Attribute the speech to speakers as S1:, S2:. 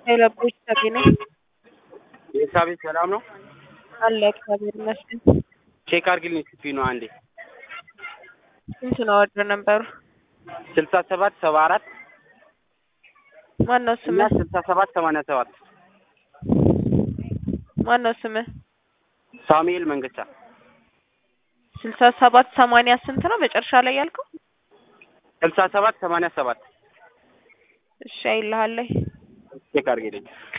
S1: የለቦች ተገኘ
S2: የሳቤት ሰላም ነው
S1: አለ እግዚአብሔር ይመስገን።
S2: ቼክ አድርግልኝ ስፒ ነው አንዴ
S1: ስንት ነው ወርዶ ነበሩ?
S2: ስልሳ ሰባት ሰባ አራት
S1: ማነው
S2: እና
S1: ስምህ?
S2: ስልሳ ሰባት ሰማንያ ሰባት
S1: ማነው ስምህ?
S2: ሳሙኤል መንገቻ
S1: ስልሳ ሰባት ሰማንያ ስንት ነው መጨረሻ ላይ ያልከው?
S2: ስልሳ ሰባት ሰማንያ ሰባት
S1: እሺ አይልሃለሁ።
S2: ቼክ አድርግልኝ